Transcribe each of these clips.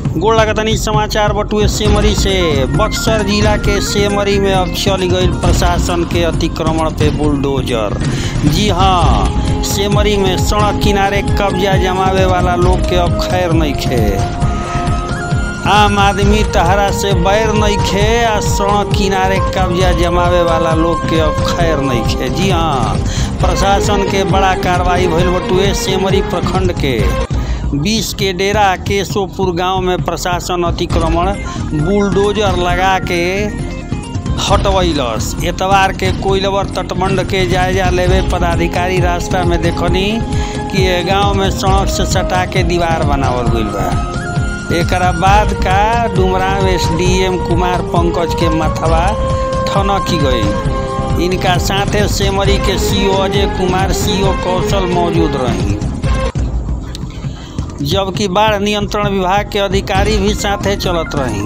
गोड़ लगतनी समाचार बटुए सेमरी से बक्सर जिला के सेमरी में अब चल गई प्रशासन के अतिक्रमण पे बुलडोजर जी हाँ सेमरी में सड़क किनारे कब्जा जमावे वाला लोग के अब खैर नहीं खे आम आदमी तहरा से बैर नहीं खे आ सड़क किनारे कब्जा जमावे वाला लोग के अब खैर नहीं खे जी हाँ प्रशासन के बड़ा कार्रवाई भइल बटुए सेमरी प्रखंड के बीस के डेरा केशोपुर गांव में प्रशासन अतिक्रमण बुलडोजर लगा के हटवैलस एतवार के कोइलवर तटबंध के जायजा लेवे पदाधिकारी रास्ता में देखनी कि ये गांव में सड़क से सटा के दीवार बनावल गइल बा एकरा बाद का डुमराव एसडीएम कुमार पंकज के माथवा ठनकी गई इनका साथे सेमरी के सीओ अजय कुमार सीओ कौशल मौजूद रही जबकि बाढ़ नियंत्रण विभाग के अधिकारी भी साथे चलत रही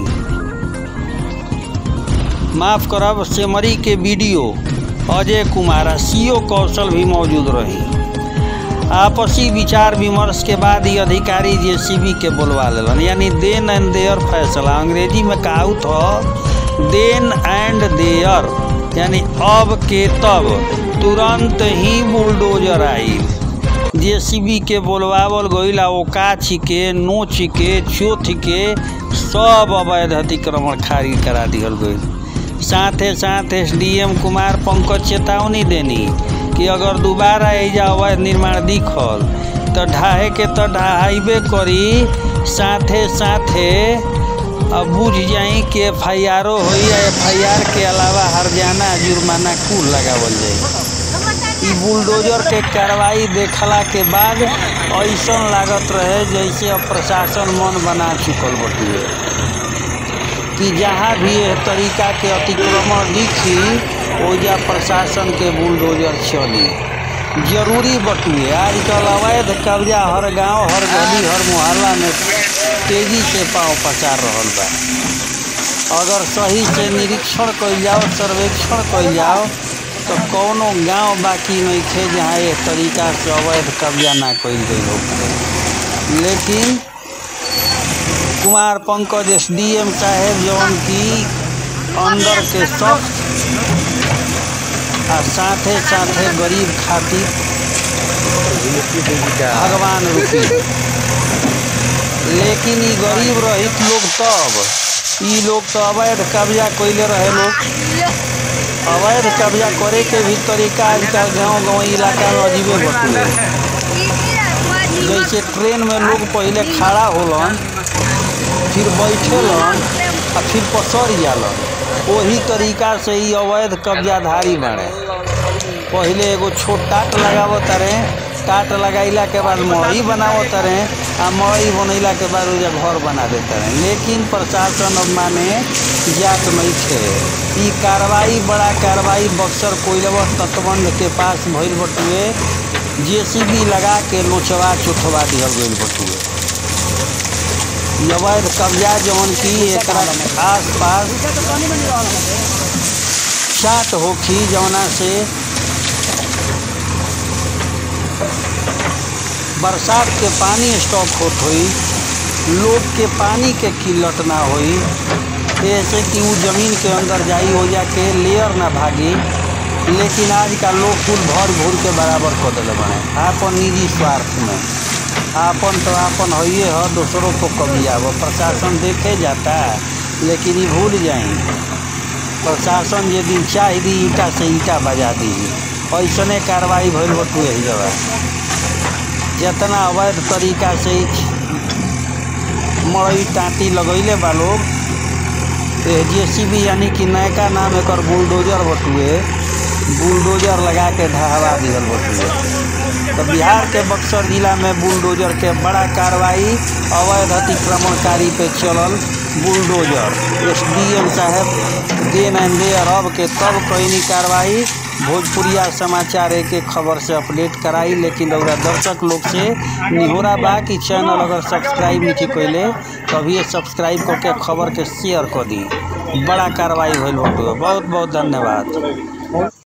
माफ करब सेमरी के बीडीओ अजय कुमार आ सीओ कौशल भी मौजूद रही आपसी विचार विमर्श के बाद ये अधिकारी जेसीबी के बोलवा लेलन यानी देन एंड देयर फैसला अंग्रेजी में कहावत हो देन एंड देयर यानी अब के तब तुरंत ही बुलडोजर आई जेसीबी के बोलवावल गईल आ ओका छिके नोच के चोथ के सब अवैध अतिक्रमण खारिज करा दिहल गईल साथे साथ एसडीएम कुमार पंकज चेतावनी देनी कि अगर दोबारा एजा अवैध निर्माण दिखल तो ढाहे के तो ढहाइबे करी साथे साथे अब बुझ जाई कि एफ आई आरो हो एफ आई आर के अलावा हरजाना जुर्माना कुल लगावल जाई ई बुलडोजर के कार्रवाई देखला के बाद ऐसा लागत रहे जैसे अब प्रशासन मन बना चुकल बटुए कि जहाँ भी एह तरीका के अतिक्रमण दिखी ओजा प्रशासन के बुलडोजर चली जरूरी बटुए आजकल अवैध कब्जा हर गांव हर गली हर मोहल्ला में तेजी से पाँव पसार रहल बा अगर सही से निरीक्षण कइल जाओ सर्वेक्षण कइल जाओ तो कौनो गांव बाकी नहीं थे जहाँ ये तरीका से अवैध कब्जा ना कइल गई हो लेकिन Kumar Pankaj S D M साहेब जौन की अंदर के सख्त आ साथे साथे गरीब खातिर भगवान रूपी लेकिन ई गरीब रहित लोग तब ई लोग तो अवैध कब्जा कइले रहे लोग अवैध कब्जा करे के भी तरीका आजकल गांव गांव इलाका में अजीबे बटुए जैसे ट्रेन में लोग पहले खड़ा होलन फिर बैठेलन आ फिर पसर जालन वही तरीका से ही अवैध कब्जाधारी बाड़े पहले एगो छोट टाट लगावत रहे टाट लगाइला के बाद मड़ई बनावत रहे आ मड़ई बनैला के बाद ओजा घर बना देते रहे लेकिन प्रशासन अब माने जात नहीं थे ई कार्रवाई बड़ा कार्रवाई बक्सर कोइलवर तटबंध के पास भइल बटुए जेसीबी लगा के लोचवा चुथवा दिहल गइल बटुए अवैध कब्जा जौन की एकरा आस पास चाट होखी जौना से बरसात के पानी स्टॉक होत होई लोग के पानी के किल्लत ना होई ऐसे कि वो जमीन के अंदर जाई हो जा के लेयर ना भागी लेकिन आज का लोग कुल भर भूर के बराबर कर दिले बने आपन निजी स्वार्थ में आपन तो आपन हइये ह दूसरों को कभी आव प्रशासन देखे जाता लेकिन ये भूल जाई प्रशासन जे दिन चाह दी ईटा से ईटा बजा दी ऐसने कार्रवाई भइल बटुए ही जगह जितना अवैध तरीका से मड़ई टाँटी लगैले बा लोग जेसीबी यानी कि नयका नाम एकर बुलडोजर बटुए बुलडोजर लगा के ढहवा दिहल बटुए तो बिहार के बक्सर जिला में बुलडोजर के बड़ा कार्रवाई अवैध अतिक्रमणकारी पे चलल बुलडोजर एसडीएम साहब देन एंड देयर अब के तब कईनी कार्रवाई भोजपुरिया समाचार एक एक खबर से अपडेट कराई लेकिन रउरा दर्शक लोग से निहोरा बा कि चैनल अगर सब्सक्राइब नहीं कैले तभी सब्सक्राइब करके खबर के शेयर कर दी बड़ा कार्रवाई भइल बटुए बहुत बहुत धन्यवाद